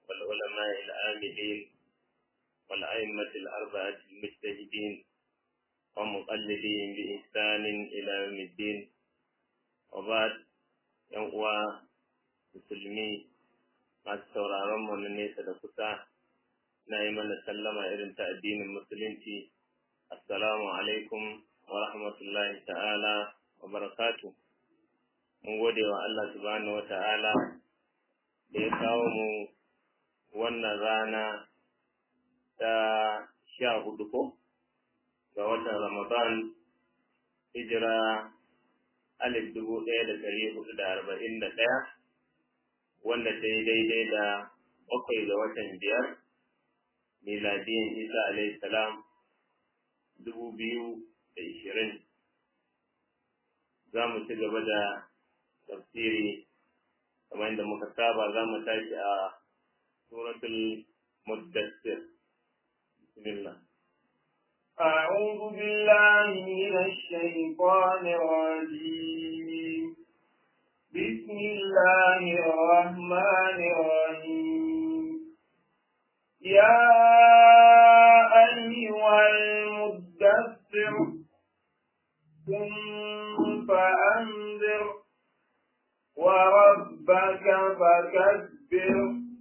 والعلماء العاملين والأئمة الأربعة المجتهدين ومقلدين بإحسان إلى يوم الدين وبعد ينقوى musulmi masu sauraron mu na nesa da kusa na yi mana sallama irin ta addinin musulunci assalamu alaikum wa rahmatullahi ta'ala wa barakatu mun gode wa Allah subhanahu wa ta'ala da ya kawo mu wannan rana ta sha hudu ko ga watan ramadan hijira alif dubu ɗaya da ɗari hudu da arba'in da ɗaya wanda ta yi daidai da bakwai ga watan biyar miladiyin isa alayhi salam dubu biyu da ishirin za mu ci gaba da tafsiri kamar yadda muka saba za mu tashi a suratul muddassir bismillah أعوذ بالله من الشيطان الرجيم بسم الله الرحمن الرحيم يا أيها المدثر قم فأنذر وربك فكبر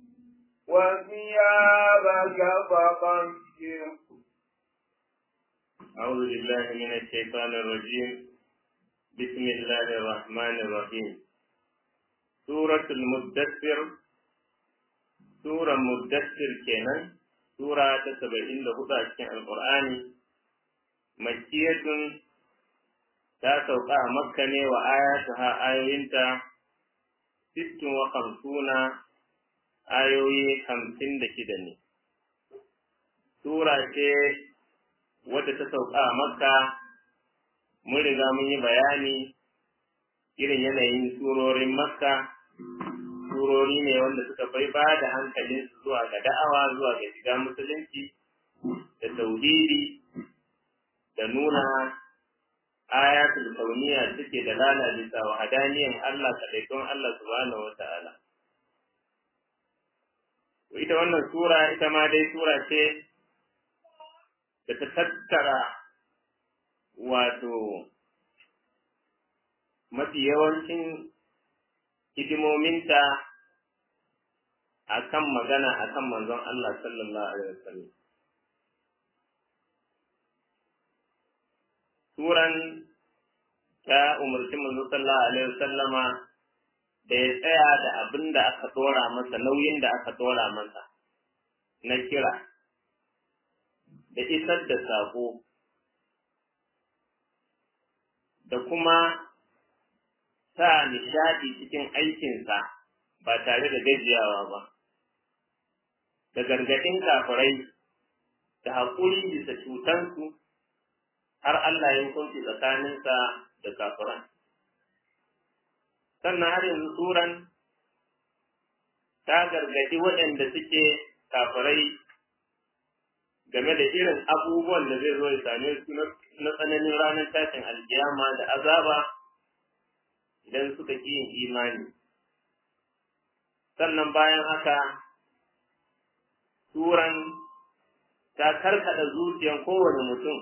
وثيابك فطهر أعوذ بالله من الشيطان الرجيم بسم الله الرحمن الرحيم سورة المدثر سورة مدثر كنا سورة تسبعين لهدى في القرآن مكية تاسوقع مكة وآياتها آيوينتا ست وخمسون آيوي خمسين دكدني سورة wadda ta sauka a makka mun riga mun yi bayani irin yanayin surorin makka surori ne wanda suka bai ba da hankalin zuwa ga da'awa zuwa ga shiga musulunci da tauhidi da nuna ayatul kauniya suke da lalata wa hadaniyan Allah kadaikon Allah subhanahu wata'ala ita wannan sura ita ma dai sura ce da ta tattara wato mafi yawancin hidimominta a kan magana a kan manzon Allah sallallahu Alaihi wasallam. Suran ta umarci manzon sallallahu Alaihi wasallama da ya tsaya da abin da aka ɗora masa nauyin da aka ɗora masa na kira. da isar da saƙo da kuma sa nishaɗi cikin aikinsa ba tare da gajiyawa ba, da gargaɗin kafirai da haƙuri bisa cutansu har Allah ya hukunci tsakaninsa da kafiran. Sannan har yanzu suran ta gargaɗi waɗanda suke kafirai game da irin abubuwan da zai zo ya same su na tsananin ranar tashin alkiyama da azaba idan suka ƙi yin imani. Sannan bayan haka, Turan ta karkada zuciyan kowane mutum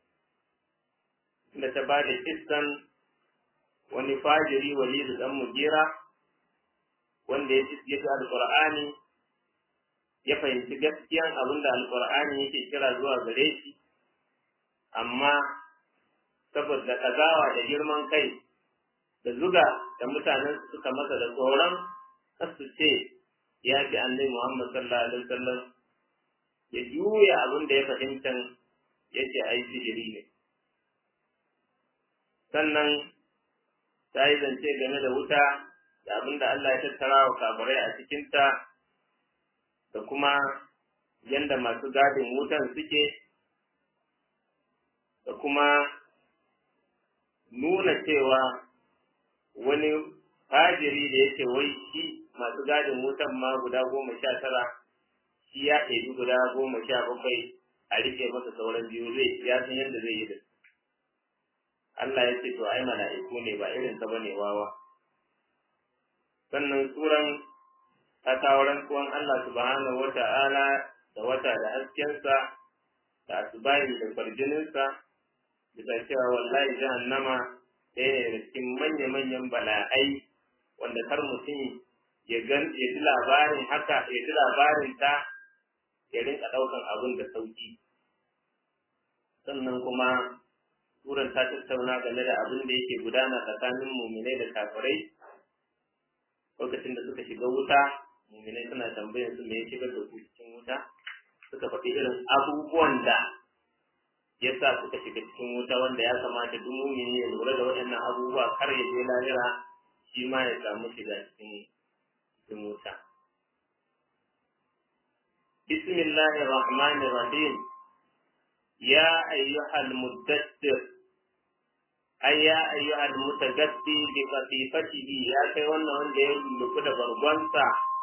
da ta ba da kissan wani fajiri walidu ɗan mujira wanda ya ci alƙur'ani ya fahimci gaskiyan abin da alkur'ani yake kira zuwa gare shi amma saboda kazawa da girman kai da zuga da mutanen suka masa da tsoron su ce ya fi annabi Muhammad sallallahu alaihi wasallam ya juya abin da ya fahimta ya ce ai sihiri ne sannan ta yi zance game da wuta da abin da Allah ya tattara wa kafirai a cikinta da kuma yanda masu gadin wutan suke da kuma nuna cewa wani fajiri da yake wai shi masu gadin wutan ma guda goma sha tara shi ya ɗebi guda goma sha bakwai a rike masa sauran biyu zai ya san yadda zai yi da Allah ya ce to ai mala'iku ne ba irin ka bane wawa sannan suran ta kawo rantsuwan Allah subhanahu wata'ala da wata da haskensa da asubahi da kwarjininsa bisa cewa wallahi jahannama ɗaya ne da cikin manya-manyan bala'ai wanda kar mutum ya gan ya ji labarin haka ya ji labarin ta ya rinka ɗaukan abin da sauki sannan kuma turan ta tattauna game da abin da yake gudana tsakanin muminai da kafirai lokacin da suka shiga wuta muminai suna tambayar su me ya shigar da su cikin wuta suka faɗi irin abubuwan da ya sa suka shiga cikin wuta wanda ya kamata duk mumini ya lura da waɗannan abubuwa kar ya je lahira shi ma ya samu shiga cikin cikin wuta bismillahir rahmanir rahim ya ayyuhal muddathir ay ya ayyuhal mutagaddi bi qatifatihi ya kai wannan wanda ya rufu da bargonsa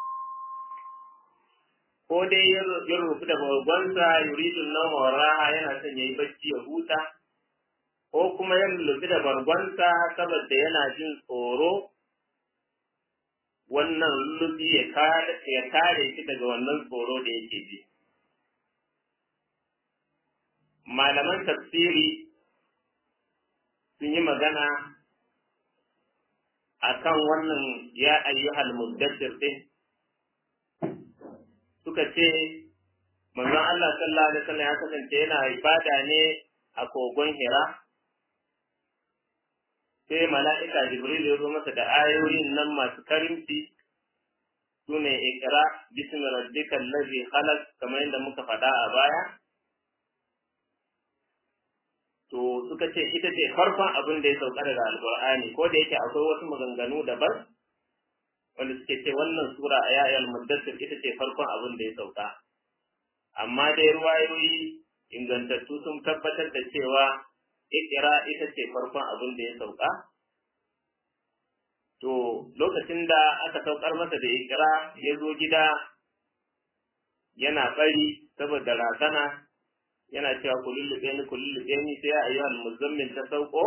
ko dai ya rufu da bargonsa yuridu nawma wa raha yana son yayi bacci ya huta ko kuma ya rufu da bargonsa saboda yana jin tsoro wannan lullubi ya kare shi daga wannan tsoro da yake ji malaman tafsiri sun yi magana a kan wannan ya ayyuhal muddassir din suka ce manzon Allah sallallahu alaihi wasallam ya kasance yana ibada ne a kogon Hira sai mala'ika Jibril ya zo masa da ayoyin nan masu karimci sune ikra bismi rabbikal ladzi khalaq kamar yadda muka faɗa a baya to suka ce ita ce farkon abin da ya sauka daga alkur'ani ko da yake akwai wasu maganganu daban wanda suke ce wannan sura a yayal muddassir ita ce farkon abin da ya sauka amma dai ruwayoyi ingantattu sun tabbatar da cewa ikira ita ce farkon abin da ya sauka to lokacin da aka saukar masa da ikira ya zo gida yana bari saboda razana yana cewa ku lullube ni ku lullube ni sai ya ayyuhal muzammil ta sauko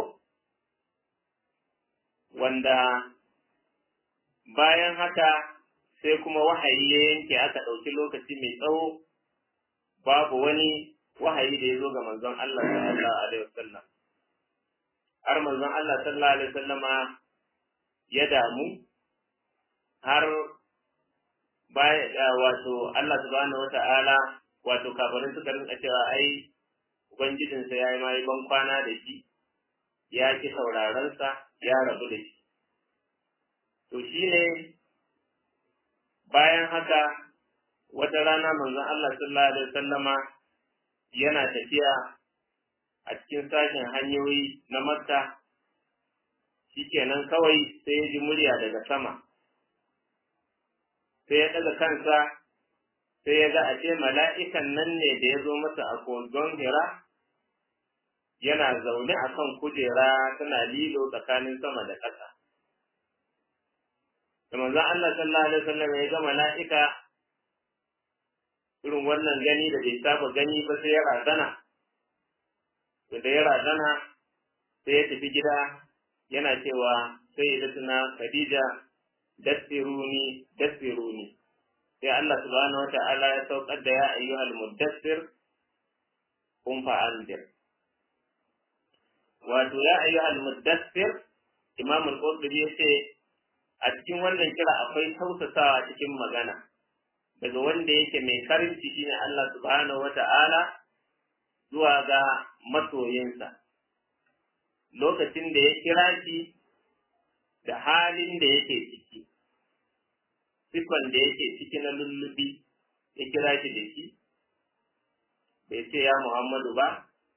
wanda bayan haka sai kuma wahayi ya yanke aka ɗauki lokaci mai tsawo babu wani wahayi da ya zo ga manzon Allah sallallahu alaihi wasallam har manzon Allah sallallahu alaihi wasallama ya damu har baya wato Allah subhanahu wata'ala wato kafirin suka rinka cewa ai ubangijinsa ya yi ma yi ban kwana da shi ya ki saurarensa ya rabu da shi to shi ne bayan haka wata rana manzon Allah sallallahu alaihi wasallama yana tafiya a cikin sashen hanyoyi na Makka shikenan kawai sai ya ji murya daga sama sai ya ɗaga kansa sai ya ga ashe mala'ikan nan ne da ya zo masa a kogon hira yana zaune a kan kujera tana lilo tsakanin sama da ƙasa. Da manzon Allah sallallahu Alaihi wasallam ya ga mala'ika irin wannan gani da bai saba gani ba sai ya razana. Da ya razana sai ya tafi gida yana cewa sai ya tuna Khadija dassiruni dassiruni sai Allah subhanahu wata'ala ya saukar da ya ayyuhal muddassir kun fa'andir wato ya ayyuhal muddassir Imam al-Qurtubi yace a cikin wannan kira akwai tausasawa cikin magana daga wanda yake mai karinci shine Allah subhanahu wata'ala zuwa ga masoyinsa lokacin da ya kira shi da halin da yake ciki sifan da yake ciki na lullubi ya kira shi da shi bai ce ya Muhammadu ba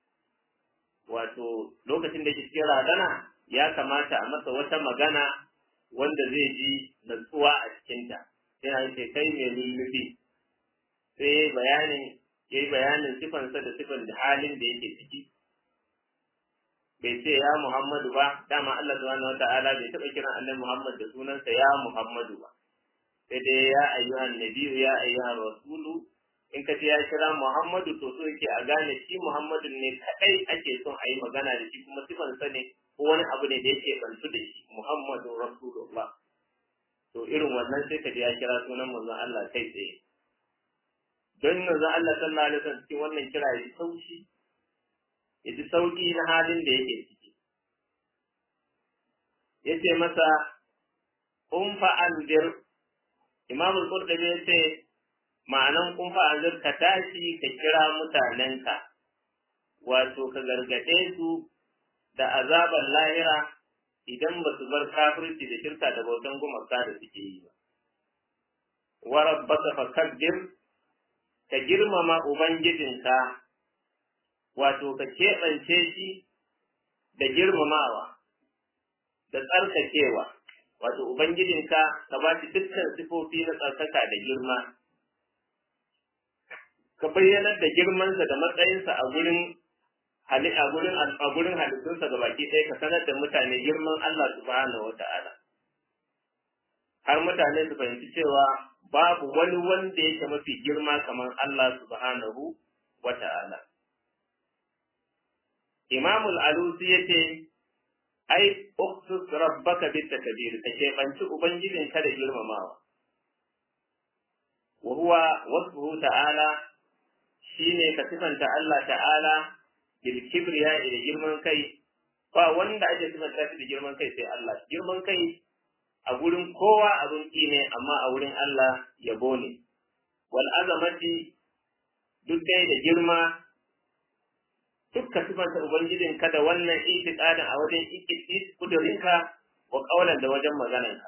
wato lokacin da yake cikin radana ya kamata a masa wata magana wanda zai ji natsuwa a cikinta yana ce kai mai lullubi sai bayanin ya yi bayanin sifansa da sifan da halin da yake ciki bai ce ya Muhammadu ba dama Allah subhanahu wa ta'ala bai taɓa kiran annabi Muhammad da sunansa ya Muhammadu ba sai dai ya ayyuhan nabiyyu ya ayyuhan rasulu in ka ce ya kira Muhammadu to so yake a gane shi Muhammadu ne kadai ake son a yi magana da shi kuma sifansa ne ko wani abu ne da yake bantu da shi Muhammadu Rasulullah to irin wannan sai ka ji ya kira sunan manzon Allah kai tsaye don manzon Allah sallallahu alaihi wasallam cikin wannan kira ya sauki ya ji sauki na halin da yake ciki ya ce masa kun fa anzir imam al-qurtubi ya ce ma'anan kun fa anzir ka tashi ka kira mutanenka wato ka gargaɗe su da azabar lahira idan ba su bar kafirci da shirka da bautan gumaka da suke yi ba. Wa rabbaka fakabbir ka girmama ubangijinka wato ka keɓance shi da girmamawa da tsarkakewa wato ubangijinka ka ba shi dukkan sifofi na tsarkaka da girma ka bayyanar da girmansa da matsayinsa a gurin hali a gurin a gurin halittunsa ga baki ɗaya ka sanar da mutane girman Allah subhanahu wata'ala har mutane su fahimci cewa babu wani wanda yake mafi girma kamar Allah subhanahu wata'ala Imam al-Alusi yace ai uksus rabbaka bit takbir ka keɓanci ubangijinka da girmamawa wa huwa wasfuhu ta'ala shine ka sifanta Allah ta'ala bil kibriya da girman kai ba wanda ake sifanta shi da girman kai sai Allah girman kai a gurin kowa abin ki ne amma a wurin Allah yabo ne wal azamati duk dai da girma dukka sifanta ubangijin ka da wannan itiqadin a wajen kudurinka wa kaulan da wajen maganarka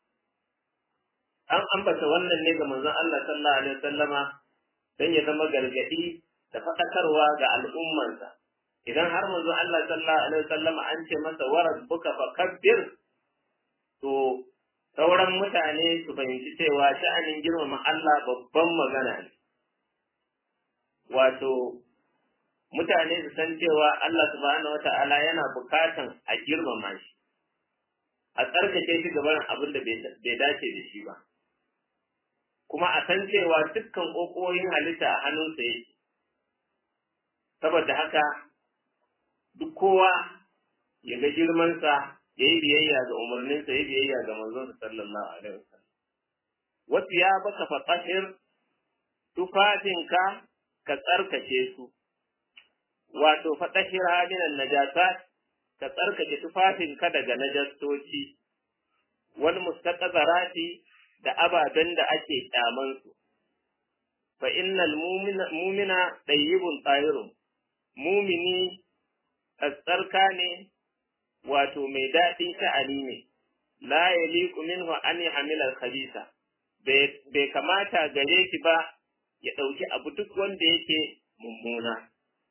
an ambata wannan ne ga manzon Allah sallallahu alaihi wasallama dan ya zama gargadi da faɗakarwa ga al'ummansa idan har manzo Allah sallallahu alaihi wasallam an ce masa waras buka fakabbir to sauran mutane su fahimci cewa sha'anin girmama Allah babban magana ne wato mutane su san cewa Allah subhanahu wata'ala yana bukatan a girmama shi a tsarkake shi gaban abin da bai dace da shi ba kuma a san cewa dukkan ƙoƙoyin halitta a hannunsa yake saboda haka duk kowa ya ga girmansa ya yi biyayya ga umarninsa ya biyayya ga manzonsa sallallahu alaihi wasallam wasu ya baka fatahir tufafinka ka tsarkake su wato fatahir haminan najasat ka tsarkake tufafinka daga najastoci wal mustaqazarati da ababen da ake kyamansu fa innal mu'mina tayyibun tahirun mumini tsarka ne wato mai daɗin sha'ani ne la yaliqu minhu an yahmila al-khabisa bai kamata gare shi ba ya ɗauki abu duk wanda yake mummuna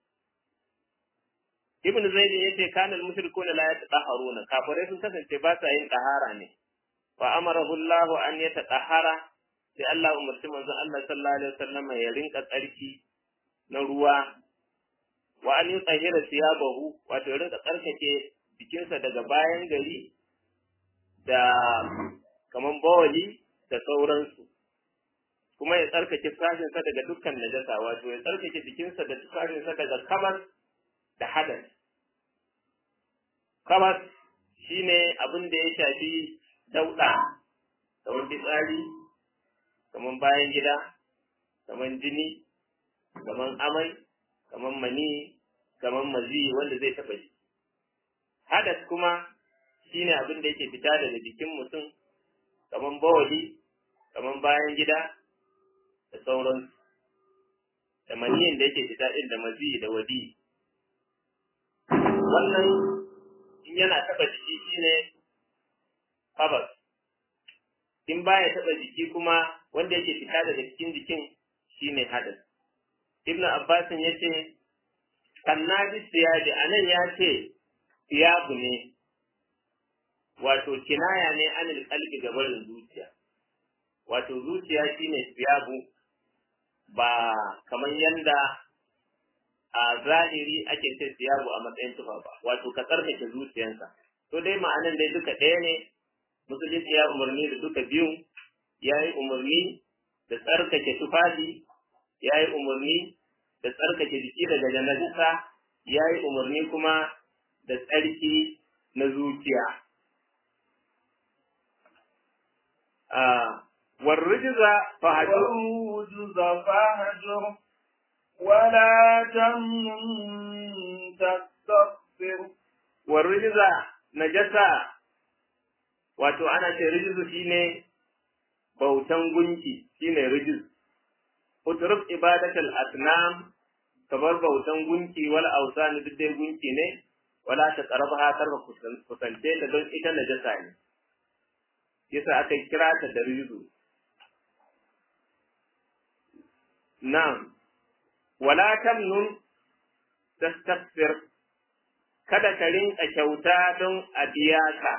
ibn zaid yace kana al-mushrikuna la yatahharuna kafirai sun kasance ba sa yin tahara ne wa amarahu Allah an yatatahhara sai Allah umarci manzon Allah sallallahu alaihi wasallam ya rinka tsarki na ruwa wa an yutahhira siyabahu wato ya rinka tsarkake jikinsa daga bayan gari da kaman bawali da sauransu kuma ya tsarkake sashinsa daga dukkan najasa wato ya tsarkake jikinsa da sashinsa daga kamar da hadas kamar shine abin da ya shafi dauɗa kamar fitsari kamar bayan gida kamar jini kamar amai kamar mani kamar mazi wanda zai taɓa jiki hadas kuma shine abin da yake fita daga jikin mutum kamar bawali kamar bayan gida da sauransu da maniyin da yake fita ɗin da mazi da wadi wannan in yana taɓa jiki shine kabas in baya taɓa jiki kuma wanda yake fita daga cikin jikin shine hadas ibnu abbasin ya ce kannabi siyabi anan ya ce siyabu ne wato kinaya ne anil qalbi gabarin zuciya wato zuciya shine siyabu ba kamar yanda a zahiri ake ce siyabu a matsayin tufa ba wato ka tsarkake zuciyansa to dai ma'anan dai duka ɗaya ne musulunci ya umarni da duka biyun ya yi umarni da tsarkake tufafi ya yi umarni da tsarkake jiki daga janajisa ya yi umarni kuma da tsarki na zuciya warrijiza fahajur والرجز فاهجر ولا تمنن تستكثر warrijiza najasa wato ana ce rijizu shine bautan gunki shine rijiz utruk ibadatul asnam kabar bautan gunki wal awsan duk dai gunki ne wala ta qaraba kar kusance ta don ita najasa ne yasa aka kira ta da rijizu na'am wala tamnun tastakbir kada ka rinka kyauta don a biya ka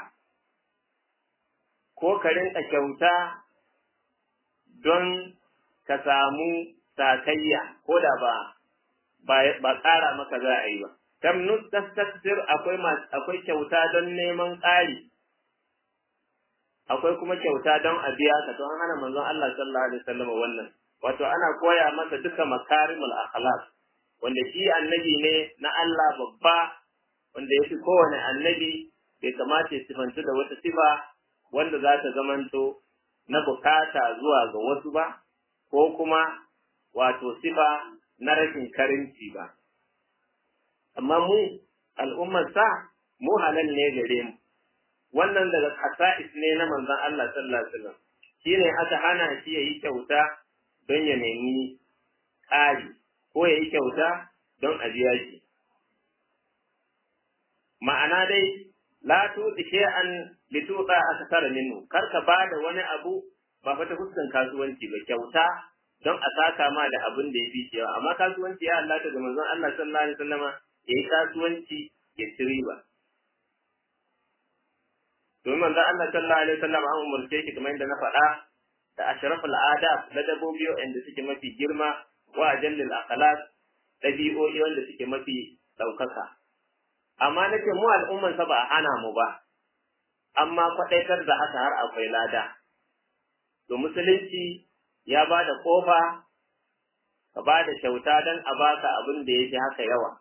ko ka rinka kyauta don ka samu sakayya ko da ba ba ƙara maka za a yi ba tamnun tastakbir akwai akwai kyauta don neman ƙari akwai kuma kyauta don a biya ka to an hana manzon Allah sallallahu alaihi wasallam wannan wato ana koya masa duka makarimul akhlaq wanda shi annabi ne na Allah babba wanda yafi kowane annabi bai kamata ya sifantu da wata sifa wanda za ta zamanto na bukata zuwa ga wasu ba ko kuma wato sifa na rashin karinci ba amma mu al'ummar sa mu halal ne gare mu wannan daga kasa'is ne na manzon Allah sallallahu alaihi wasallam shine aka hana shi yayi kyauta don ya nemi ƙari ko ya yi kyauta don a biya shi. Ma'ana dai, la tuɗi shay'an li tuɗa akthara minhu kar ka ba da wani abu ba fa ta fuskan kasuwanci ba kyauta don a saka ma da abin da ya fi yawa amma kasuwanci ya Allah ga manzon Allah sallallahu alaihi wasallama ya yi kasuwanci ya ci riba. Domin manzon Allah sallallahu alaihi wasallama an umarce shi kamar yadda na faɗa da ashraful adab na dabobi wanda suke mafi girma wa ajallil akhlaq dabi'o'i wanda suke mafi daukaka amma nake mu al'umman sa ba a hana mu ba amma kwadaitar da haka har akwai lada to musulunci ya ba da kofa ka ba da kyauta don a baka abin da yake haka yawa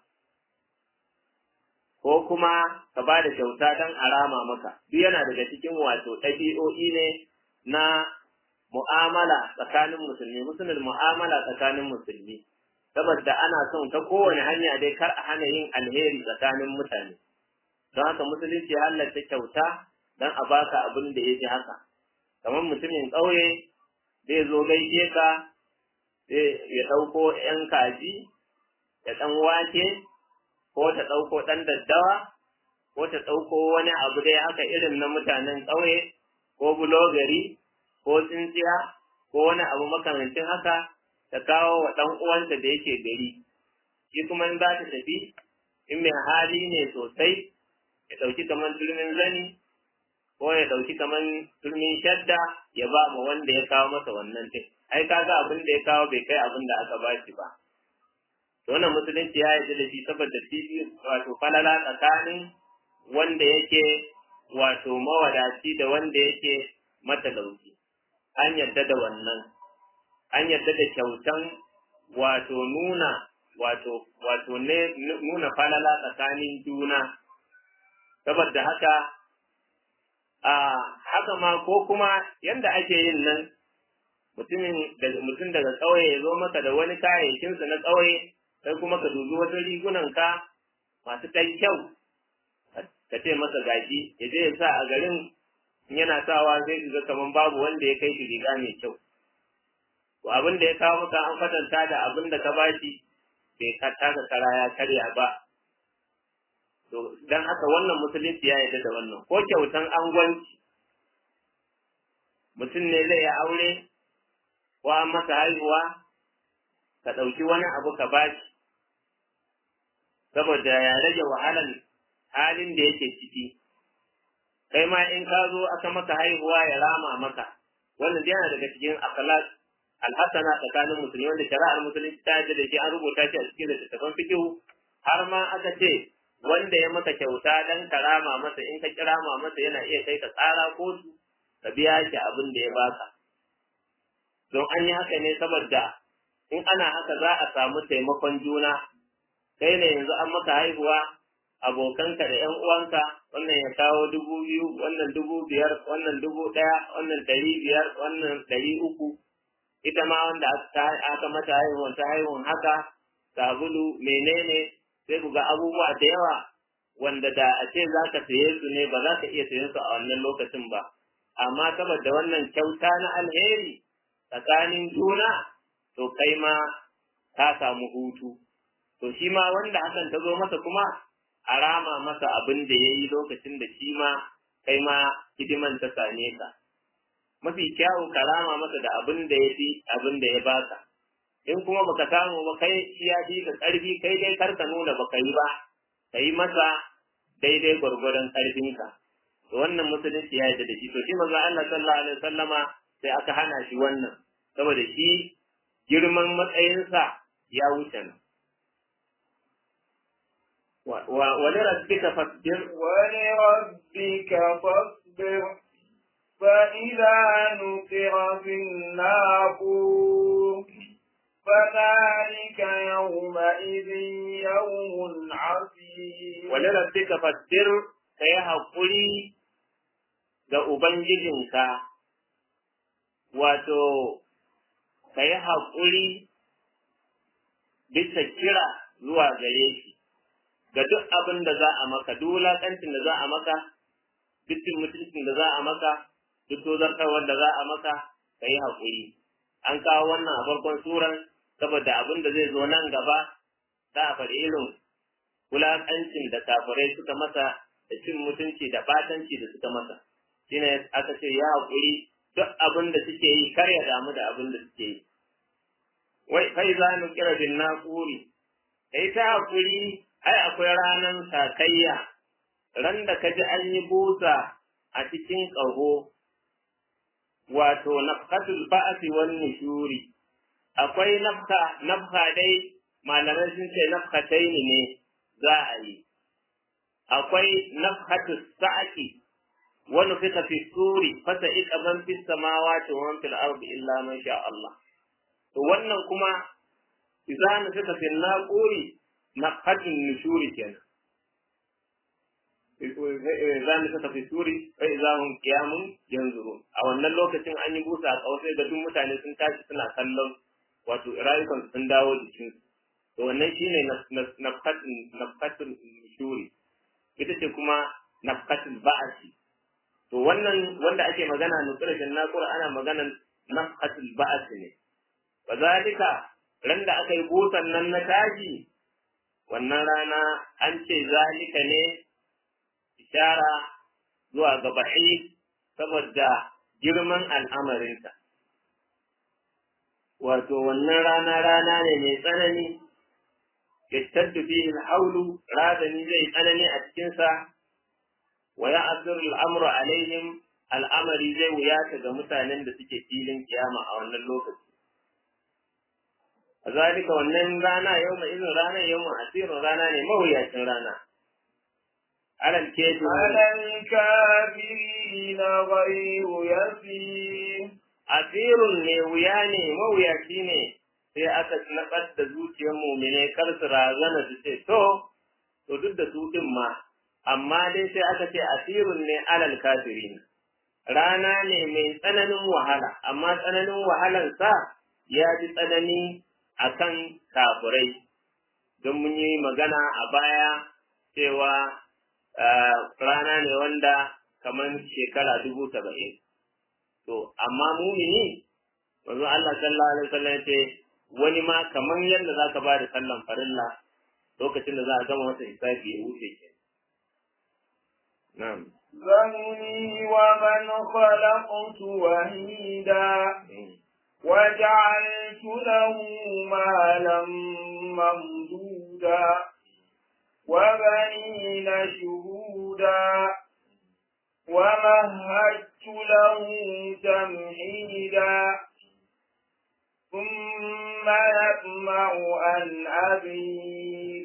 ko kuma ka ba da kyauta don a rama maka duk yana daga cikin wato ɗabi'o'i ne na mu'amala tsakanin musulmi musulmin mu'amala tsakanin musulmi saboda ana son ta kowane hanya dai kar a hana yin alheri tsakanin mutane don haka musulunci ya halatta kyauta don a baka abin da yake haka kamar mutumin ƙauye zai zo gaishe ka ya ɗauko ‘yan kaji da ɗan wake ko ta ɗauko ɗan daddawa ko ta ɗauko wani abu dai haka irin na mutanen ƙauye ko bulogari ko tsintsiya ko wani abu makamancin haka ta kawo wa ɗan uwanta da yake gari shi kuma in za ta tafi in mai hali ne sosai ya ɗauki kamar turmin zani ko ya ɗauki kamar turmin shadda ya ba ma wanda ya kawo masa wannan ɗin ai kaga abin da ya kawo bai kai abin da aka ba shi ba to wannan musulunci ya yarda da shi saboda fifi wato falala tsakanin wanda yake wato mawadaci da wanda yake matalauci an yarda da wannan an yarda da kyautan wato nuna wato wato ne nuna falala tsakanin juna saboda haka a haka ma ko kuma yanda ake yin nan mutumin daga mutum daga ƙauye ya zo maka da wani kayayyakinsa na ƙauye sai kuma ka dubi wasu rigunan ka masu ɗan kyau ka ce masa gashi ya je ya sa a garin in yana sawa sai su ga kaman babu wanda ya kai shi riga mai kyau to abin da ya kawo maka an kwatanta da abin da ka bashi bai ka taka kara ya karya ba to dan haka wannan musulunci ya yarda da wannan ko kyautan angwanci mutum ne zai yi aure ko an masa haihuwa ka ɗauki wani abu ka bashi saboda ya rage wahalan halin da yake ciki kai ma in ka zo aka maka haihuwa ya rama maka wannan yana daga cikin akhlaq alhasana tsakanin musulmi wanda shari'ar musulunci ta yarda da shi an rubuta shi a cikin littattafan fiqh har ma aka ce wanda ya maka kyauta dan karama masa in ka kirama masa yana iya kai ka tsara kotu ka biya shi abin da ya baka don an yi haka ne saboda in ana haka za a samu taimakon juna kai ne yanzu an maka haihuwa abokanka da ‘yan uwanka wannan ya kawo dubu biyu wannan dubu biyar wannan dubu ɗaya wannan ɗari biyar wannan ɗari uku ita ma wanda aka mata haihuwan ta haihuwan haka sabulu menene sai ku ga abubuwa da yawa wanda da a ce za ka saye su ne ba za ka iya sayen su a wannan lokacin ba amma saboda wannan kyauta na alheri tsakanin juna to kai ma ka samu hutu to shi ma wanda hakan ta zo masa kuma a rama masa abin da ya yi lokacin da shi ma kai ma hidiman ta same ka mafi kyawun ka rama masa da abin da ya fi abin da ya baka in kuma baka samu ba kai shi ya fi ka karfi kai dai kar ka nuna baka yi ba ka yi masa daidai gwargwadon karfinka to wannan musulunci ya yarda da shi to shi manzo Allah sallallahu alaihi wasallama sai aka hana shi wannan saboda shi girman matsayinsa ya wuce nan ولربك فاصبر ولربك فاصبر فإذا نقر في الناقور فذلك يومئذ يوم عسير ولربك فاصبر كي حقولي ga Ubangijinka, wato, ka yi haƙuri bisa kira zuwa gare shi, ga duk abin da za a maka, duk wulaƙancin da za a maka, duk mutuncin da za a maka, duk tozartarwar da za a maka, ka yi haƙuri. An kawo wannan a farkon suran saboda abin da zai zo nan gaba, za a faɗi irin wulaƙancin da kafirai suka masa da cin mutunci da ɓatanci da suka masa. Shine aka ce ya haƙuri duk abin da suke yi kar ya damu da abin da suke yi. Wai kai za mu kira bin naƙuri, kai ta haƙuri ai akwai ranan sakayya ran da ka ji an yi busa a cikin ƙaho wato nafkatul ba'asi wan nushuri akwai nafka nafka dai malamai sun ce nafkataini ne za a yi akwai nafkatus sa'aki wa nufika fi suri fasa ika man fi samawati wa man fil ardi illa man sha Allah to wannan kuma idza nufika fi naquri naqatin nushuri kenan za mu saka fi suri fa idza hum qiyamun yanzurun a wannan lokacin an yi busa a kawai da duk mutane sun tashi suna kallon wato rayukan sun dawo jikin to wannan shine nafqatin nafqatin nushuri ita ce kuma nafqatin ba'asi to wannan wanda ake magana nutsirashin naqur ana maganan nafqatul ba'asi ne kazalika ran da aka yi busan nan na tashi wannan rana an ce zalika ne ishara zuwa ga ba'i saboda girman al'amarinta. Wato wannan rana rana ne mai tsanani, yattaddu fihi haulu razani zai tsanani a cikinsa, wa ya al'amru alaihim al'amari zai wuyata ga mutanen da suke filin kiyama a wannan lokaci. A zalika wannan rana yau mai izin ranar yau asirin rana ne mawuyacin rana. على الكافرين على الكافرين غير يسير أثير ne wuya ne mawuyaci ne sai aka nabar da zuciyar mumine kar su razana su ce to to duk da su din ma amma dai sai aka ce asirun ne alal kafirin rana ne mai tsananin wahala amma tsananin wahalar sa ya ji tsanani akan kafirai don mun yi magana a baya cewa rana ne wanda kamar shekara dubu saba'in. To, amma mumini, wanzu Allah sallallahu Alaihi wasallam ya ce, wani ma kamar yadda za ka ba da sallan farilla lokacin da za a gama masa hisabi ya wuce ke. Na'am. ذرني ومن خلقت وحيدا وجعلت له مالا ممدودا وبنين شهودا ومهدت له تمهيدا ثم يطمع أن أبيد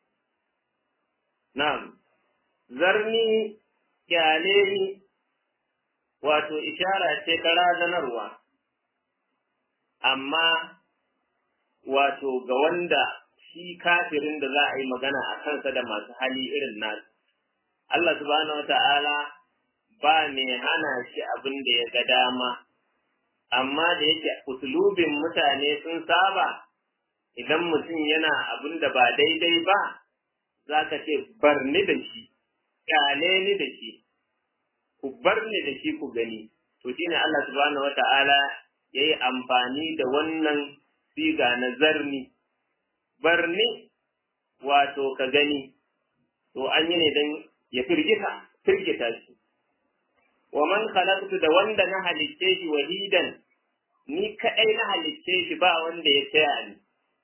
نعم ذرني kyaleni wato ishara ce ta razanarwa amma wato ga wanda shi kafirin da za a yi magana a kansa da masu hali irin nasu Allah subhanahu wata'ala ba mai hana shi abin da ya ga dama amma da yake usulubin mutane sun saba idan mutum yana abin da ba daidai ba za ka ce bar ni da shi kyale ni da shi ku bar ni da shi ku gani to shine Allah subhanahu wata'ala ya yi amfani da wannan siga na zarni barni wato ka gani to an yi ne don ya firgita firgita shi wa man khalaqtu da wanda na halicce shi wahidan ni kadai na halicce shi ba wanda ya taya ni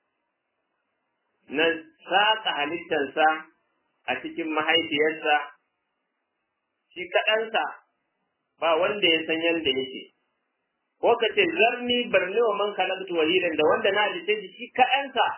na saka halittarsa a cikin mahaifiyarsa shi kaɗansa ba wanda ya san yadda yake ko ka ce zarni barni wa man khalaqtu wahidan da wanda na halicce shi shi kaɗansa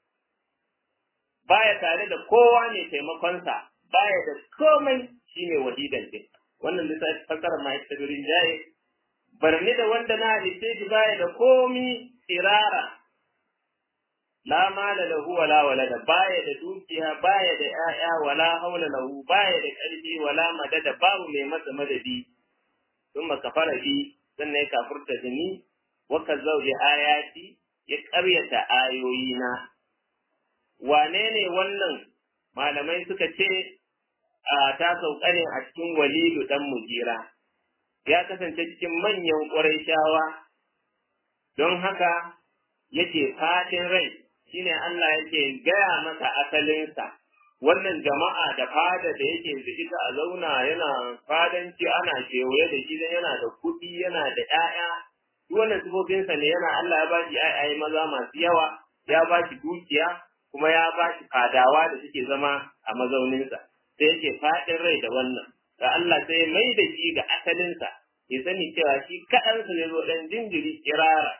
baya tare da kowa ne taimakonsa baya da komai shine wahidan din wannan lissafi fasara ma ita gurin jaye barni da wanda na halitta shi baya da komi tsirara la mala lahu wala walada baya da dukiya baya da 'ya'ya wala haula lahu baya da ƙarfi wala madada babu mai masa madadi thumma kafara bi sannan ya kafurta da ni wa kazzau bi ayati ya ƙaryata ayoyina wane ne wannan malamai suka ce a ta sauka ne a cikin walidu dan mujira ya kasance cikin manyan ƙwarai don haka yake fatin rai shine Allah yake gaya masa asalinsa wannan jama'a da fada da yake da ita a zauna yana fadanci ana kewaye da shi yana da kuɗi yana da ƴaƴa duk wannan sifofinsa ne yana Allah ya ba shi ƴaƴaye maza masu yawa ya ba shi dukiya kuma ya ba shi fadawa da suke zama a mazauninsa sai yake faɗin rai da wannan da Allah sai mai da shi ga asalinsa ya sani cewa shi kaɗansa ne zo ɗan jinjiri kirara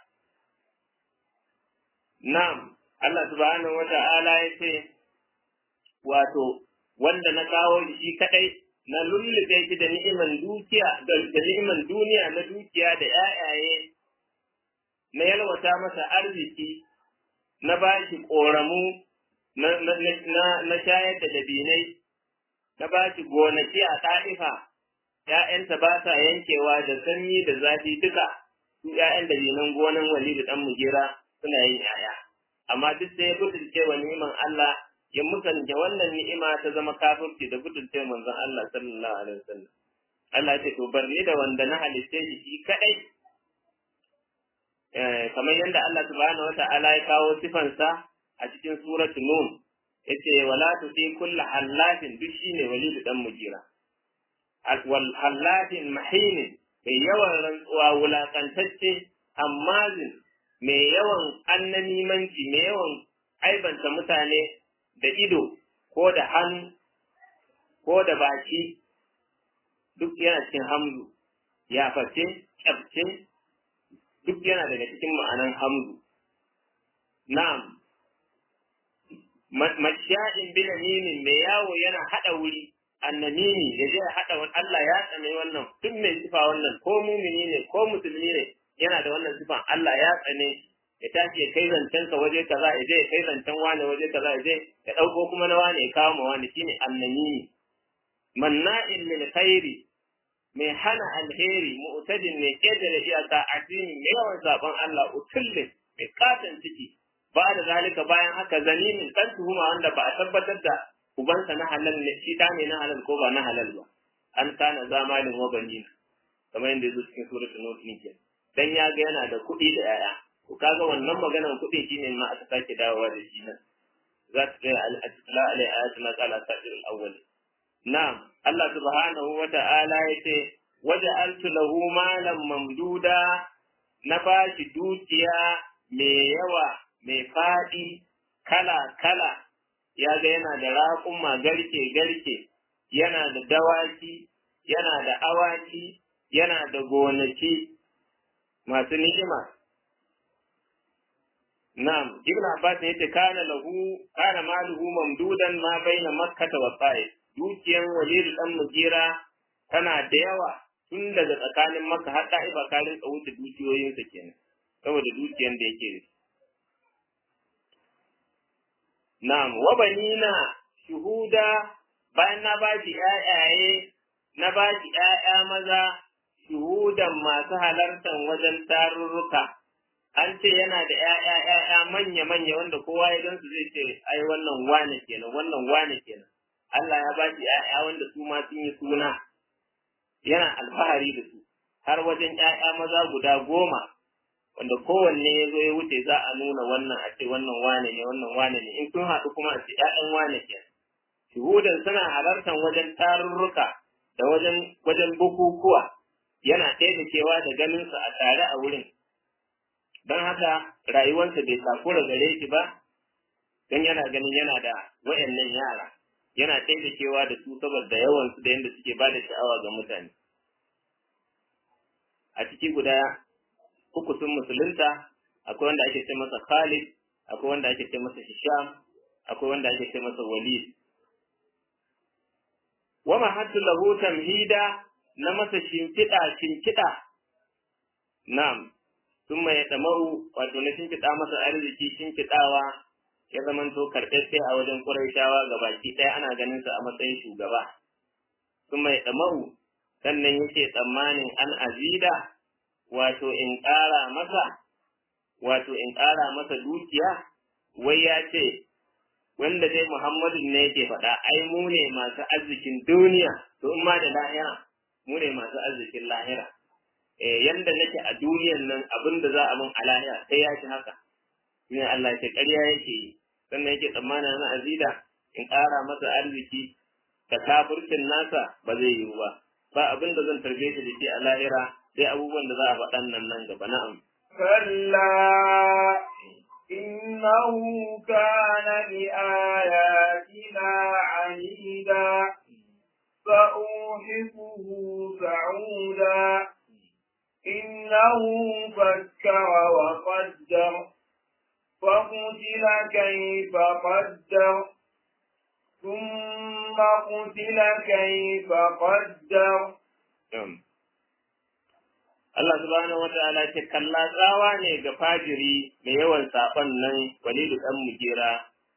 na'am Allah subhanahu wa ta'ala ya ce wato wanda na kawo shi kaɗai na lullube shi da ni'iman dukiya da ni'iman duniya na dukiya da ƴaƴaye na yalwata masa arziki na ba shi ƙoramu na shayar da dabinai, na ba shi gonaki a ta'ifa, ‘ya'yanta ba sa yankewa da sanyi da zafi duka, su ‘ya'yan dabinan gonan wali da ɗan mujera suna yin ‘ya'ya. Amma duk sai ya butulce wa ni'iman Allah ya musanta wannan ni'ima ta zama kafirci da butulce manzon Allah sallallahu alaihi wasallam. Allah ya ce to bar ni da wanda na halitte shi shi kaɗai kamar yadda Allah subhanahu wa ta'ala ya kawo sifansa a cikin suratul nun yace wala tuti kullu hallatin duk shine walidu dan mujira wal hallatin mahin mai yawan rantsuwa wulakantacce hammazin mai yawan annamimanci mai yawan aibanta mutane da ido ko da hannu ko da baki duk yana cikin hamzu ya face kyabce duk yana daga cikin ma'anan hamzu. Na'am, masha'in binaminin mai yawo yana haɗa wuri, annamini ya je haɗa wani Allah ya tsane wannan, duk mai sifa wannan ko mumini ne ko musulmi ne yana da wannan sifan Allah ya tsane ya tashi ya kai zancen ka waje kaza ya je ya kai zancen wane waje kaza ya je ya ɗauko kuma na wane ya kawo ma wane shine annamini. Manna'in lil khairi mai hana alheri mu'tadin mai ƙetare iyaka addini mai yawan zaben Allah utullin mai katon ciki ba da zalika bayan haka zanimin dan tuhuma wanda ba a tabbatar da ubansa na halal ne shi da ne na halal ko ba na halal ba an kana zamalin wa banina kamar yadda yazo cikin suratul nur ne ke dan ya ga yana da kuɗi da yaya to kaga wannan maganar kuɗi shine ma aka sake dawowa da shi nan za ta ga al-atla alai ayatuna qala sa'ir al-awwal na'am Allah subhanahu wa ta'ala yace waja'altu lahu malan mamduda na bashi dukiya mai yawa mai faɗi kala kala ya ga yana da raƙuma garke garke yana da dawaki yana da awaki yana da gonaki masu ni'ima na'am ibn abbas yace kana lahu kana maluhu mamdudan ma baina makkah wa ta'if dukiyan walidu dan mujira tana da yawa tun daga tsakanin maka har da'iba ka rinka wuce dukiyoyinsa kenan saboda dukiyan da yake da na'am wa banina shuhuda bayan na ba shi ƴaƴaye na ba shi ƴaƴa maza shuhudan masu halartar wajen tarurruka an ce yana da ƴaƴa ƴaƴa manya manya wanda kowa ya gansu zai ce ai wannan wane kenan wannan wane kenan Allah ya ba shi ƴaƴa wanda su ma sun yi suna yana alfahari da su har wajen ƴaƴa maza guda goma wanda kowanne ya zo ya wuce za a nuna wannan a ce wannan wane ne wannan wane ne in sun haɗu kuma a ce ƴaƴan wane ke shuhudan suna halartar wajen tarurruka da wajen wajen bukukuwa yana taimakewa da ganinsa a tare a wurin don haka rayuwarsa bai takura gare shi ba don yana ganin yana da wayannan yara yana taimakewa da su saboda yawansu da yadda suke ba da sha'awa ga mutane a ciki guda uku sun musulunta akwai wanda ake ce masa Khalid akwai wanda ake ce masa Hisham akwai wanda ake ce masa Walid wa mahattu lahu tamhida na masa shimfiɗa shimfiɗa na'am sun mai damau wato na shimfiɗa masa arziki shimfiɗawa ya zamanto karɓaɓɓe a wajen Qurayshawa ga baki ɗaya ana ganin sa a matsayin shugaba sun mai damau sannan yake tsammanin an azida wato in ƙara masa wato in ƙara masa dukiya wai ya ce wanda dai Muhammadu ne yake faɗa ai mu ne masu arzikin duniya to in ma da lahira mu ne masu arzikin lahira eh yanda nake a duniyan nan abin da za a mun a lahira sai ya ci haka ne Allah ke ƙarya yake yi sannan yake tsammanin na azida in ƙara masa arziki da kafircin nasa ba zai yiwu ba ba abin da zan tarbe shi da shi a lahira sai abubuwan da za a faɗan nan nan gaba na'am كلا إنه كان لآياتنا عنيدا فأوحفه سعودا إنه فكر وقدر فقتل كيف قدر ثم قتل كيف قدر Allah subhanahu wata'ala ce kalla tsawa ne ga fajiri mai yawan saɓon nan walidu ɗan mujera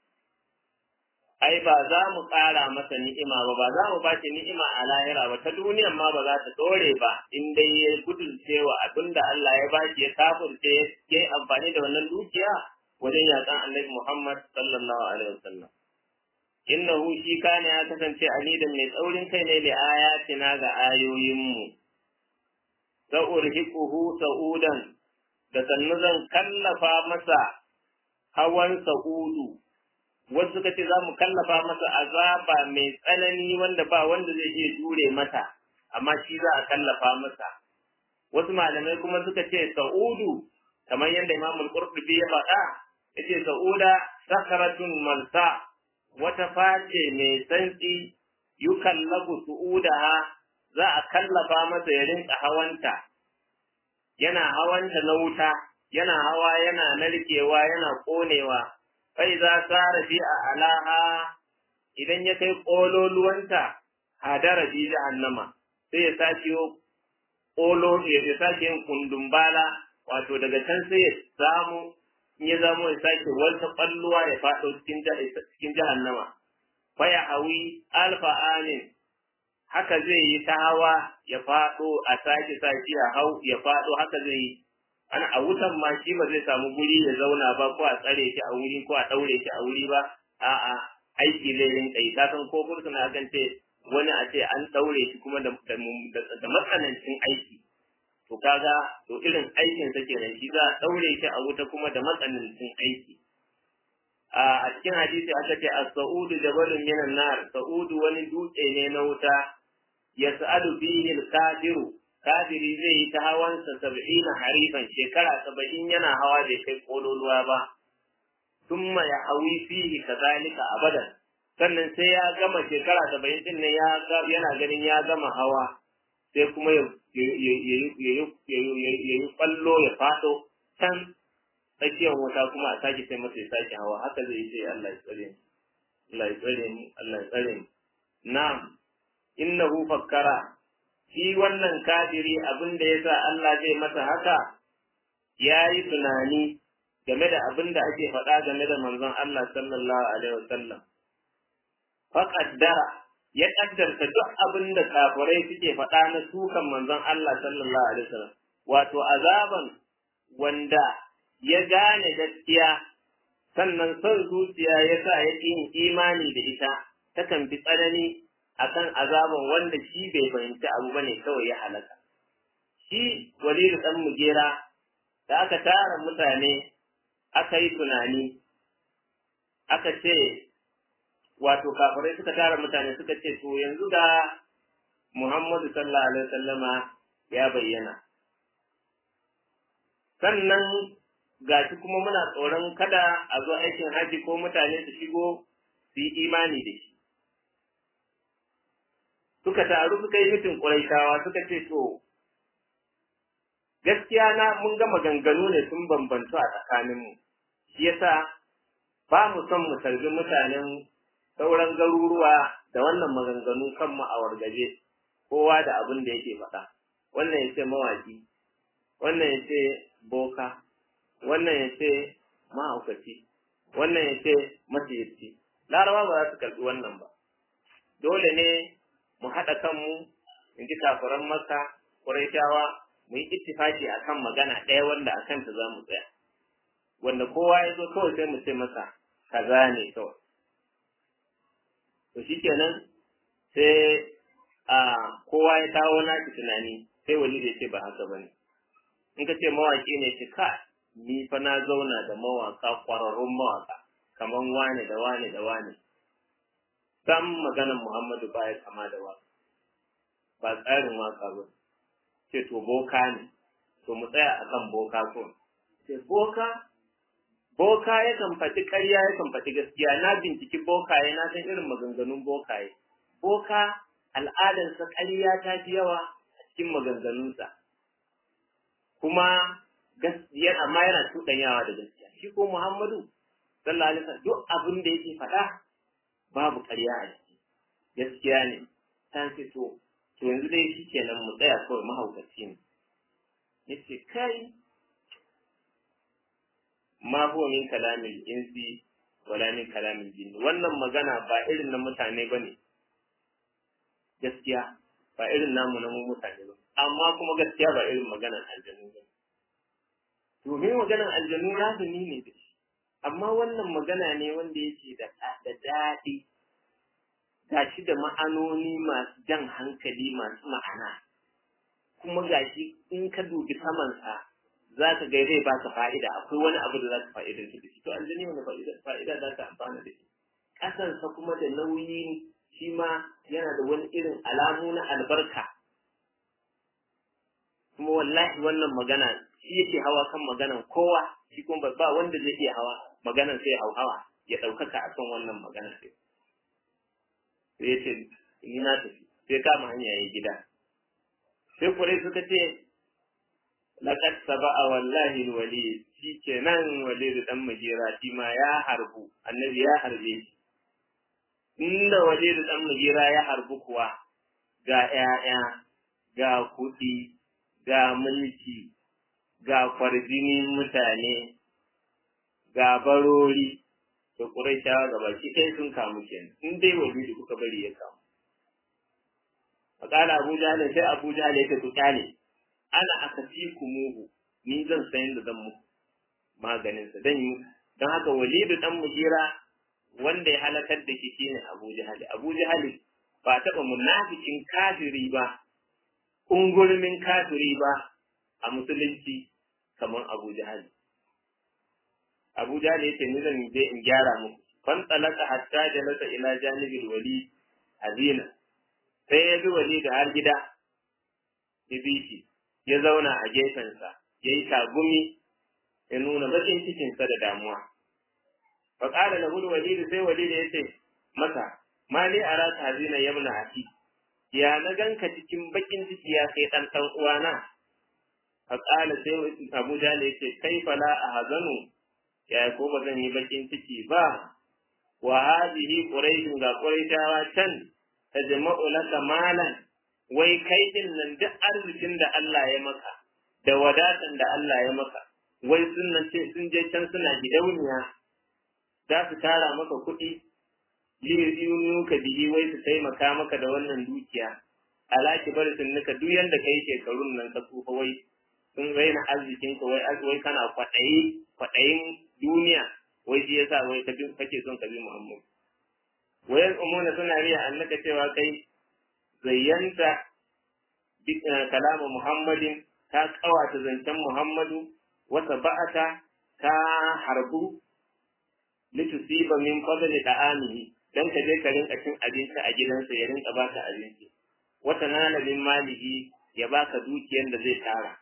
ai ba za mu ƙara masa ni'ima ba ba za mu ba shi ni'ima a lahira ba ta duniyan ma ba za ta ɗore ba in dai ya gudunce wa abin da Allah ya bashi ya kafurce ya yi amfani da wannan dukiya wajen yaƙan annabi Muhammad sallallahu alaihi wasallam innahu shi kana ya kasance anidan mai tsaurin kai ne da ayatina ga ayoyinmu sa'urhiquhu sa'udan da sannu zan kallafa masa hawan sa'udu wasu suka ce za mu kallafa masa azaba mai tsanani wanda ba wanda zai iya jure mata amma shi za a kallafa masa wasu malamai kuma suka ce sa'udu kamar yadda imam al-qurtubi ya faɗa yace sa'uda sakaratun malsa wata face mai santsi yukallabu su'udaha za a kallafa masa ya rinka hawanta yana hawanta na wuta yana hawa yana narkewa yana konewa fai za tsara fi a alaha idan ya kai ƙololuwanta hadara bi jahannama sai ya sake ƙolo ya sake yin kundumbala wato daga can sai ya samu in ya zamo ya sake wata ƙwalluwa ya faɗo cikin jahannama faya hawi alfa amin haka zai yi ta hawa ya faɗo a sake sake ya hau ya faɗo haka zai yi ana a wutan ma shi ba zai samu guri ya zauna ba ko a tsare shi a wuri ko a ɗaure shi a wuri ba a'a aiki zai rinka yi ka san ko fursuna kan ce wani a ce an ɗaure shi kuma da matsanancin aiki to kaga to irin aikin sa kenan shi za a ɗaure shi a wuta kuma da matsanancin aiki a cikin hadisi aka ce as-sa'udu jabalun minan nar sa'udu wani dutse ne na wuta yas'alu bihi al-kafiru kafiri zai yi ta hawansa sab'ina harifan shekara saba'in yana hawa bai kai kololuwa ba thumma ya hawi fihi kazalika abadan sannan sai ya gama shekara saba'in din nan ya yana ganin ya gama hawa sai kuma ya yi kwallo ya fado can tsakiyar wuta kuma a sake sai masa ya sake hawa haka zai yi sai Allah ya tsare ni Allah ya tsare ni Allah ya tsare ni na'am innahu fakkara shi wannan kafiri abin da yasa Allah zai masa haka ya yi tunani game da abin da ake faɗa game da manzon Allah sallallahu alaihi wasallam fa qaddara ya kaddarta duk abin da kafirai suke faɗa na sukan manzon Allah sallallahu alaihi wasallam wato azaban wanda ya gane gaskiya sannan son zuciya ya sa ya yin imani da ita takan fi tsanani akan azaban wanda shi bai fahimci abu bane kawai ya halaka shi walidu dan mugera da aka tara mutane aka yi tunani aka ce wato kafirai suka tara mutane suka ce to yanzu ga Muhammadu sallallahu alaihi wasallama ya bayyana sannan gashi kuma muna tsoron kada a zo aikin haji ko mutane su shigo su yi imani da shi suka taru suka yi mitin ƙuraishawa suka ce to gaskiya na mun ga maganganu ne sun bambantu a tsakaninmu shi yasa ba mu son mu tarbi mutanen sauran garuruwa da wannan maganganu kanmu a wargaje kowa da abin da yake faɗa wannan ya ce mawaki wannan ya ce boka wannan ya ce mahaukaci wannan ya ce masiyarci larawa ba za su karɓi wannan ba dole ne mu haɗa kanmu in ji kafiran maka ƙuraishawa mu yi ittifaki a kan magana ɗaya wanda a kanta za mu tsaya wanda kowa ya zo kawai sai mu ce masa kaza ne kawai to shikenan sai a kowa ya kawo nashi tunani sai wani da ce ba haka bane in ka ce mawaki ne ce ka ni fa na zauna da mawaka kwararrun mawaka kaman wane da wane da wane sam maganan Muhammadu baya kama da waka ba tsarin waka ba ce to boka ne to mu tsaya akan boka ko ce boka boka yakan faɗi ƙarya yakan faɗi gaskiya na binciki bokaye na san irin maganganun bokaye boka al'adarsa ƙarya ta fi yawa a cikin maganganunsa kuma gaskiya amma yana tuɗanyawa da gaskiya shi ko Muhammadu sallallahu alaihi wasallam duk abin da yake faɗa babu ƙarya a ciki gaskiya ne ta ce to to yanzu dai shi kenan mu tsaya kawai mahaukaci ne yace kai ma huwa min kalamil insi wala min kalamil jinni wannan magana ba irin na mutane bane gaskiya ba irin namu na mu mutane ba amma kuma gaskiya ba irin maganar aljanu ba domin maganar aljanu razumi ne da shi amma wannan magana ne wanda yake da da daɗi gashi da ma'anoni masu jan hankali masu ma'ana kuma gashi in ka dubi samansa za ka ga zai baka fa'ida akwai wani abu da za ka fa'ida da shi to aljani wani fa'ida fa'ida za ka amfana da shi ƙasansa kuma da nauyi shi ma yana da wani irin alamu na albarka kuma wallahi wannan magana shi yake hawa kan maganan kowa shi kuma ba wanda zai iya hawa maganan sai hau hawa ya ɗaukaka a kan wannan magana sai sai ya ce ni na tafi sai kama hanya ya gida sai kurai suka ce laqad saba'a wallahi alwali shi kenan walid dan majira shi ma ya harbu annabi ya harbe shi inda walid dan majira ya harbu kuwa ga 'ya'ya, ga kuɗi ga mulki ga kwarjinin mutane ga barori to Qurayshawa ga baki ɗaya sun kamu kenan in dai walidu kuka bari ya kamu Fakala Abu Jahl sai Abu Jahl ya ku kyale ana akafikumu ni zan san yadda zan muku maganin sa dan yi dan haka walidu dan mujira wanda ya halakar da shi shine Abu Jahl Abu Jahl ba taɓa munafikin kafiri ba ungurmin kafiri ba a musulunci kamar Abu Jahl Abu Jahl yace ni zan je in gyara muku fan talaka hatta jalasa ila janibil wali azina sai ya bi wali da har gida ya bi shi ya zauna a gefensa ya yi tagumi ya nuna bakin cikinsa da damuwa fa qala lahu walid sai walid ya ce masa mali araka hazina yabna aki ya na ganka cikin bakin ciki ya kai dan dan uwana fa qala sai Abu Jahl ya ce kaifa la ahzanu ya ko ba zan yi bakin ciki ba wa hadhihi quraish ga quraishawa can tajma'u laka malan wai kai din nan duk arzikin da Allah ya maka da wadatan da Allah ya maka wai sun ce sun je can suna gidauniya za su tara maka kuɗi liyunu ka bihi wai su taimaka maka da wannan dukiya alaki bar sun nika duk yanda kai shekarun nan ka tsufa wai sun raina arzikin ka wai wai kana kwaɗayi kwaɗayin duniya wai shi yasa wai ka kake son ka bi Muhammad wai umuna suna riya annaka cewa kai zayyanta kalama Muhammadin ta kawata zancen Muhammadu wata ba'ata ta harbu litusiba min fadli da'amihi dan ka je ka rinka cin abinci a gidansa ya rinka baka abinci wata nana min malihi ya baka dukiyar da zai tara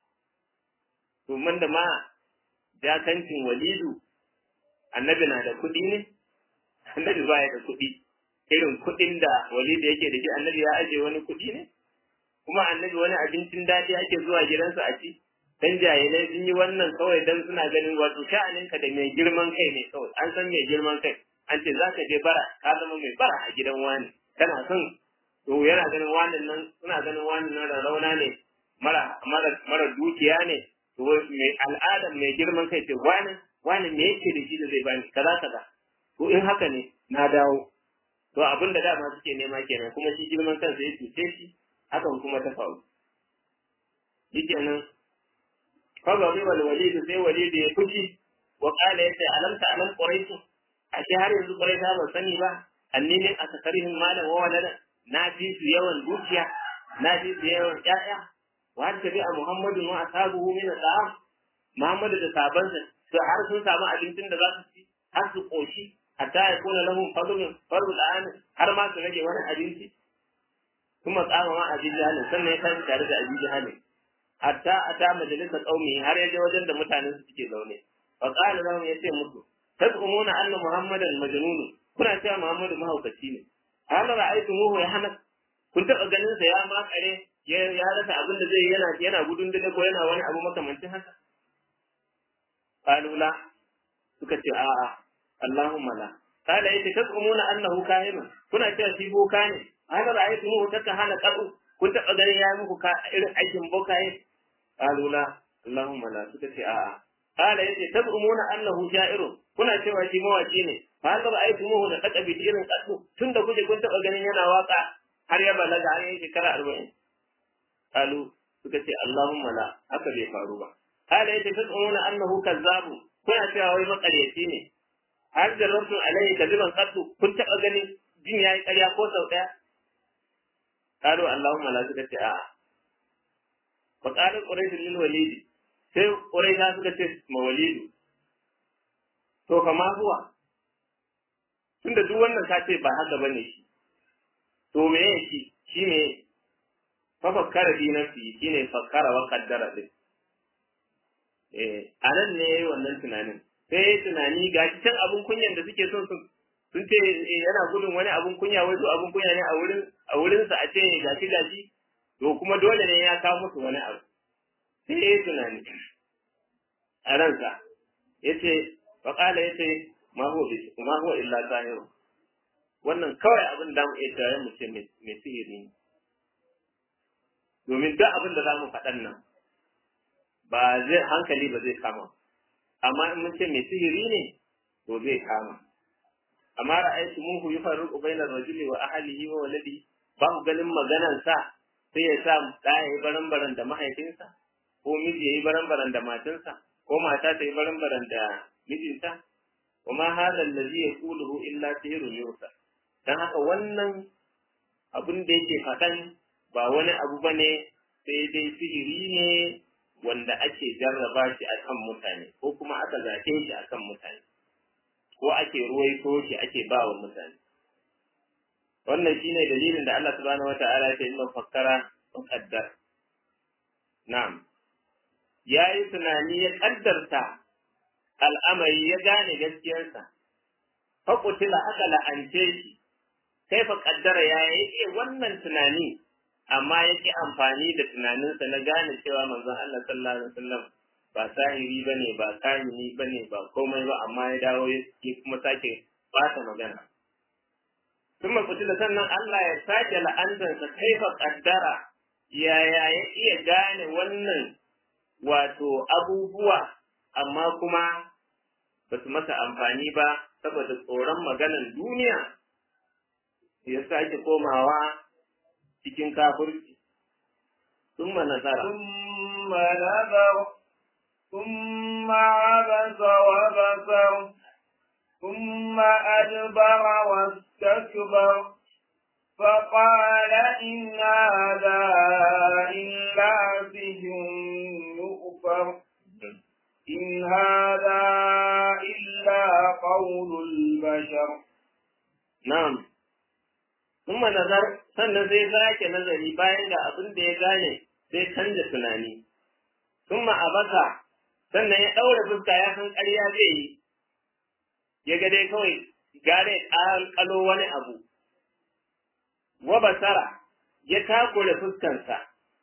to man da ma jakancin walidu annabi na da kuɗi ne annabi baya da kuɗi irin kuɗin da walidu yake da shi annabi ya aje wani kuɗi ne kuma annabi wani abincin daɗi ake zuwa gidansa a ci dan jahilai sun yi wannan kawai dan suna ganin wato sha'aninka da mai girman kai ne kawai an san mai girman kai an ce za ka je bara ka zama mai bara a gidan wani kana son to yana ganin wannan nan suna ganin wannan nan rauna ne mara mara mara dukiya ne to mai al'ada mai girman kai ce wani wani me yake da shi da zai bani kaza kaza to in haka ne na dawo to abin da dama suke nema kenan kuma shi girman kansa ya cuce shi hakan kuma ta faru shikenan فغضب الوليد sai walid ya fushi wa qala yace alam ta alam quraish ashe har yanzu quraish ba sani ba annini akatarihim malan wa walada na fi su yawan dukiya na fi su yawan ƴaƴa wa har tabi muhammadun wa ashabuhu min al-ta'am muhammadu da sabansa su har sun samu abincin da za su ci har su koshi hatta ya kuna lahum fadlun fadlul an har ma su rage wani abinci kuma tsama ma abin jahalin sannan ya tashi tare da abin jahalin hatta ata majalisa qaumi har yaje wajen da mutanen su suke zaune fa qala lahum yace musu tad'umuna anna muhammadan majnun kuna cewa muhammadu mahaukaci ne hal ra'aytumuhu ya hana kun taba ganin sa ya makare ya ya rasa abin da zai yana yana gudun dole ko yana wani abu makamancin haka qalu la suka ce a'a allahumma la qala yace tad'umuna annahu kahinun kuna cewa shi boka ne hal ra'aytumuhu takahana qadu kun taba ganin ya muku irin aikin bokaye qalu la allahumma la suka ce a'a qala yace tazumuna annahu sha'irun kuna cewa shi mawaki ne fa hal ra'aytumuhu da taka bi irin kaddu tunda kuje kun taba ganin yana waka har ya balaga har yayi shekara 40 qalu suka ce allahumma la haka bai faru ba qala yace tazumuna annahu kazzabu kuna cewa wai makaryaci ne har jarrabtum alayhi kadiban kaddu kun taba ganin jin yayi ƙarya ko sau daya qalu allahumma la suka ce a'a fa qala quraish lil walidi sai quraisha suka ce ma walidu to kama zuwa tunda duk wannan ka ce ba haka bane shi to me yake shi shi ne fa fakkara fi nafsi shine fakkara wa qaddara din eh anan ne yayi wannan tunanin sai tunani ga can abun kunyan da suke son su sun ce yana gudun wani abun kunya wai to abun kunya ne a wurin a wurin sa a ce gashi gashi to kuma dole ne ya kawo musu wani abu sai yayi tunani a ransa yace wa qala yace ma huwa ma huwa illa zahir wannan kawai abin da mu iya tare mu ce mai sihiri ne domin duk abin da za mu faɗan nan ba zai hankali ba zai kama amma in mun ce mai sihiri ne to zai kama amma ra'aytu muhu yufarriqu bainar rajuli wa ahlihi wa waladi ba ku ganin maganar sa sai ya sa da yayi baran-baran da mahaifinsa ko miji yayi baran-baran da matinsa ko mata ta yi baran-baran da mijinta wa ma hadha allazi yaquluhu illa sihrun yusa dan haka wannan abin da yake faɗan ba wani abu bane sai dai sihiri ne wanda ake jarraba shi a kan mutane ko kuma aka zaɓe shi a kan mutane ko ake ruwaito shi ake ba wa mutane wannan shine dalilin da Allah subhanahu wata'ala ya ce inna fakkara wa qaddar na'am yayi tunani ya kaddarta al'amari ya gane gaskiyarsa fa qutila aka la'ance shi kai fa kaddara ya yake wannan tunani amma yake amfani da tunaninsa na gane cewa manzon Allah sallallahu alaihi wasallam ba sahiri bane ba kamini bane ba komai ba amma ya dawo ya kuma sake bata magana kuma kutila sannan Allah ya sake la'antarsa kaifa kaddara yaya ya iya gane wannan wato abubuwa amma kuma ba su masa amfani ba saboda tsoron maganan duniya ya sake komawa cikin kafirci ثم نظر ثم نظر ثم عبس وبصر ثم أدبر واستكبر فقال إن هذا إلا سحر يؤفر إن هذا إلا قول البشر نعم ثم نظر sannan zai sake nazari bayan ga abin da ya gane sai canza tunani thumma abasa sannan ya ɗaura fuska ya san ƙarya zai yi ya ga dai kawai gare ƙalo wani abu wa basara ya takure fuskansa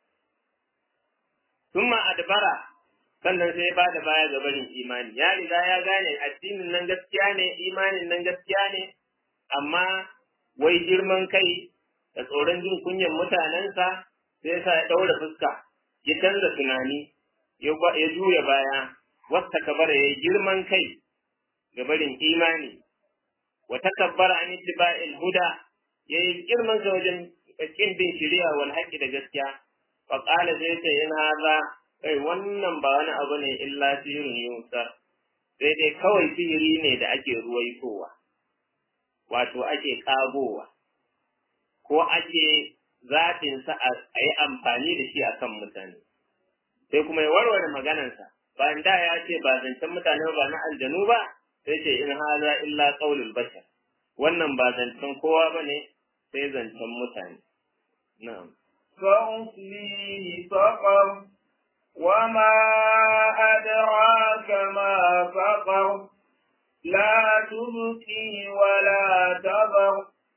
thumma adbara sannan sai ya ba da baya ga barin imani ya riga ya gane addinin nan gaskiya ne imanin nan gaskiya ne amma wai girman kai da tsoron jin kunyan mutanensa sai sa ya ɗaura fuska ya canza tunani ya juya baya wasta kabara ya girman kai ga barin imani wa takabbara an ittiba'il huda ya yi girman sa wajen kin bin shari'a wal haqqi da gaskiya fa qala sai ta in haza kai wannan ba wani abu ne illa sirrin yusar sai dai kawai sihiri ne da ake ruwaitowa wato ake kagowa ko ake zaɓinsa a yi amfani da shi a kan mutane. Sai kuma ya warware maganansa, bayan da ya ce ba zancen mutane ba na aljanu ba, sai ce in haza illa ƙaulul bashar. Wannan ba zancen kowa ba ne, sai zancen mutane. Na'am. فأصليه سقر وما أدراك ما سقر لا تبقي ولا تذر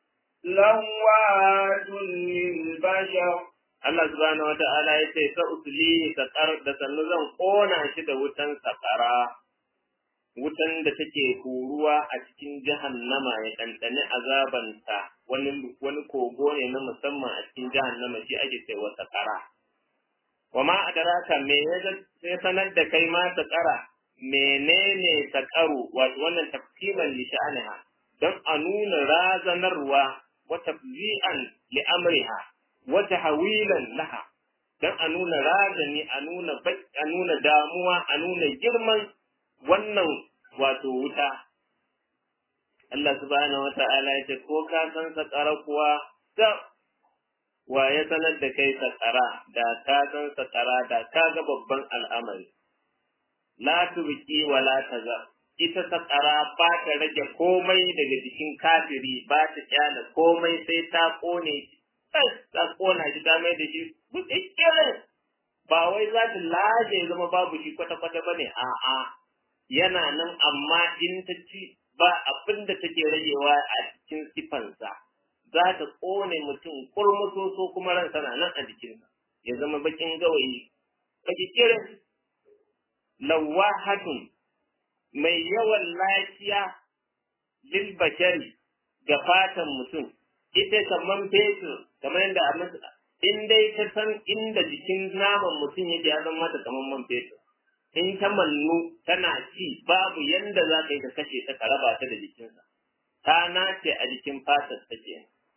لوات للبشر Allah subhanahu wa ta'ala ya ce ta uslihi saqar da sannu zan kona shi da wutan saqara wutan da take huruwa a cikin jahannama ya ɗanɗani azabanta wani wani kogo ne na musamman a cikin jahannama shi ake cewa saqara wa ma adraka me ya sanar da kai ma saqara menene saqaru wato wannan tafsiman li sha'aniha don a nuna razanarwa wa tafzi'an li amriha wa tahwilan laha don a nuna razani a nuna a nuna damuwa a nuna girman wannan wato wuta Allah subhanahu wata'ala ya ce ko ka san sakara kuwa da wa ya sanar da kai sakara da ka san sakara da ka ga babban al'amari la tubqi wa la tazar ita sakara ba ta rage komai daga jikin kafiri ba ta kyala komai sai ta kone ta kona shi ta mai da shi bukikirin ba wai za ta laje zama babu shi kwata-kwata ba ne a'a yana nan amma in ta ci ba abin da take ragewa a cikin sifansa za ta kone mutum kurmusoso kuma ran na nan a jikinsa ya zama bakin gawayi bakikirin lawahatun mai yawan lafiya lil bashari ga fatan mutum ita kamar fetur kamar yadda in dai ta san inda jikin naman mutum yake ya zama mata kamar man fetur in ta mannu tana ci babu yanda za ka yi ka kashe ta ka raba ta da jikinsa ta nace a jikin fatar ta ke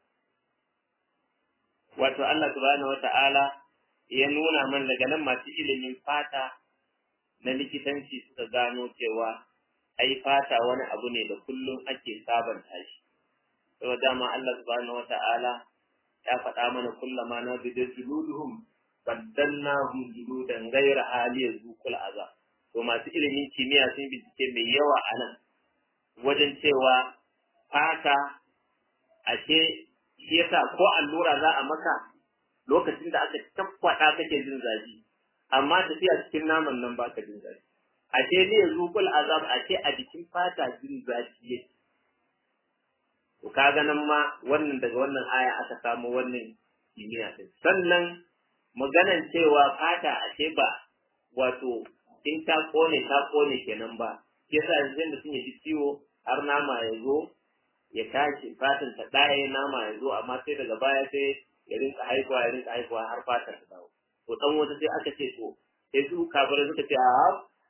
wato Allah subhanahu wata'ala ya nuna man daga nan masu ilimin fata na likitanci suka gano cewa ai fata wani abu ne da kullum ake sabanta shi saboda dama Allah subhanahu wata'ala ya faɗa mana kullama na bi juluduhum baddalnahum juludan ghayra hali yazuqul azab to masu ilimin kimiyya sun bincike mai yawa a nan wajen cewa fata ashe shi yasa ko allura za a maka lokacin da aka tabbata kake jin zafi amma tafiya cikin naman nan baka jin zafi ashe ne yazuqul azab ashe a jikin fata jin zafi yake to kaga nan ma wannan daga wannan aya aka samu wannan kimiyya din sannan maganan cewa fata ashe ba wato in ta kone ta kone kenan ba yasa yanzu mutum ya ji ciwo har nama ya zo ya tashi fatan ta ɗaya nama ya zo amma sai daga baya sai ya rinka haihuwa ya rinka haihuwa har fatan ta dawo to dan wata sai aka ce to sai su kafirai suka ce a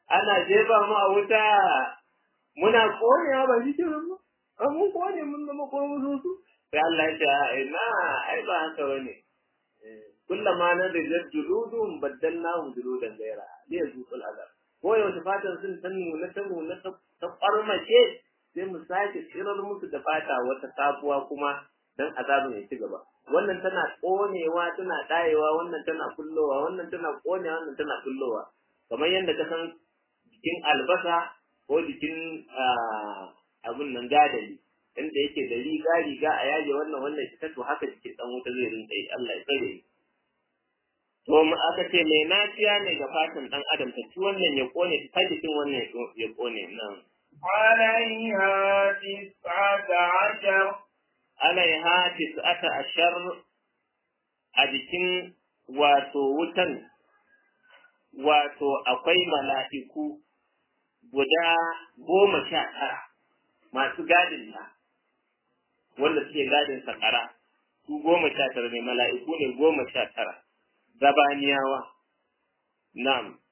ana jefa mu a wuta muna konewa ba shi kenan ba an mun kone mun zama ko mu su sai Allah ya ce ina ai ba haka bane kullama na rijal juludum baddalnahum juludan ghayra li yazuqul azab ko yaushe fatan sun san nuna ta nuna ta farmace sai mu sake tsirar musu da fata wata sabuwa kuma dan azabin ya ci gaba wannan tana konewa tana dayewa wannan tana kullowa wannan tana konewa wannan tana kullowa kamar yadda ka san jikin albasa ko jikin abin nan gadali inda yake da riga riga a yaje wannan wannan shi to haka jikin dan wuta zai rinka yi Allah ya tsare to mu aka ce mai naciya ne ga fatan dan adam ta ci wannan ya kone ta jikin wannan ya kone nan عليها تسعة عشر alaiha tis'ata ashar a jikin wato wutan wato akwai mala'iku guda goma sha tara masu gadin ta wanda suke gadin sakara su goma sha tara ne mala'iku ne goma sha tara zabaniyawa na'am